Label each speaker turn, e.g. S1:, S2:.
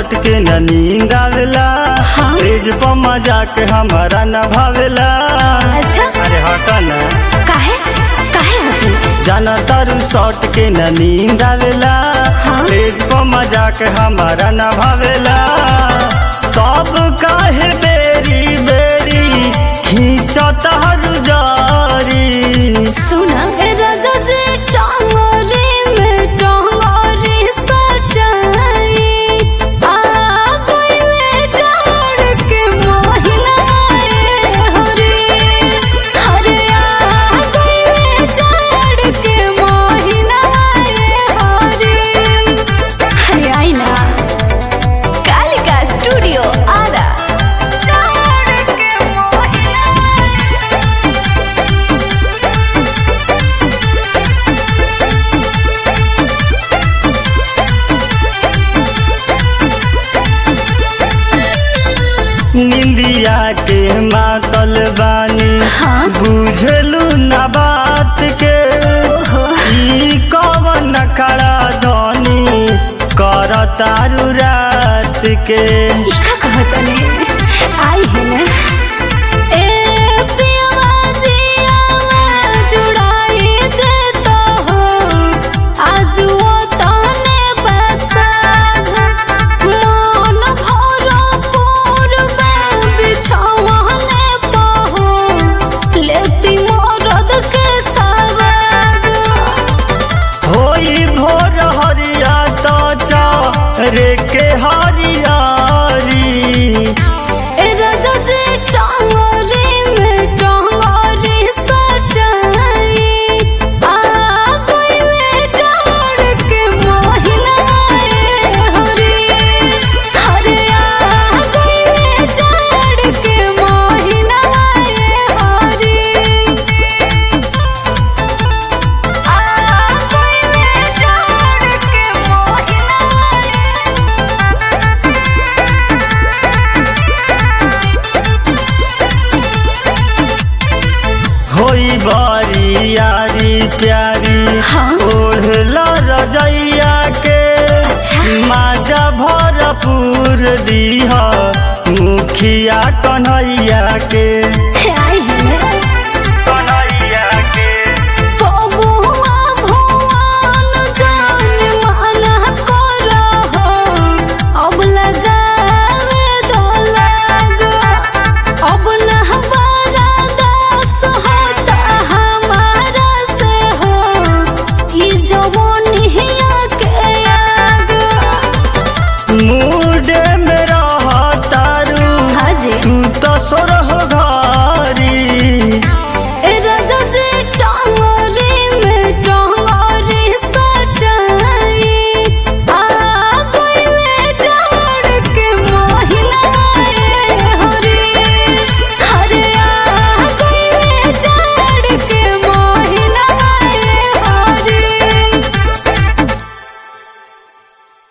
S1: सट के न नींद आवेला
S2: हाँ?
S1: सेज पर मजाक हमारा न भावेला
S2: अच्छा
S1: अरे हटा न
S2: काहे काहे हटी
S1: जाना तारू सट के न नींद आवेला
S2: हाँ?
S1: सेज पर मजाक हमारा न भावेला तब काहे बेरी बेरी खींचत हर जारी
S2: सुना ए राजा जी टांगरी में टांगरी सटाई आ गइले जाड़ के महीना ए हरे हरे आ गइले जाड़ के महीना ए हरे हरे आई ना कालिका स्टूडियो आरा जाड़ के महीना
S1: निंदिया के मातल बानी
S2: हाँ?
S1: बुझलू न बात के ई कवन खड़ा धनी कर तारू रात के
S2: इका कहतने आई है ना ए पियवा जियावा जुड़ाई देता हो आज वो तने बसा मन भरो पूर्व बिछावने पहो लेती मोरद के सवाद
S1: होई भोर हरिया तो रे के हरियारी
S2: ए राजा जी टांगरी में टांगरी सटाई आ गइले जाड़ के महीना ए हरे हरे आ गइले जाड़ के महीना ए हरे आ गइले जाड़ के महीना
S1: होई बारी यारी प्यारी
S2: हाँ?
S1: ओढ़ला रजैया के
S2: अच्छा।
S1: माजा भरपूर दीह मुखिया कन्हैया के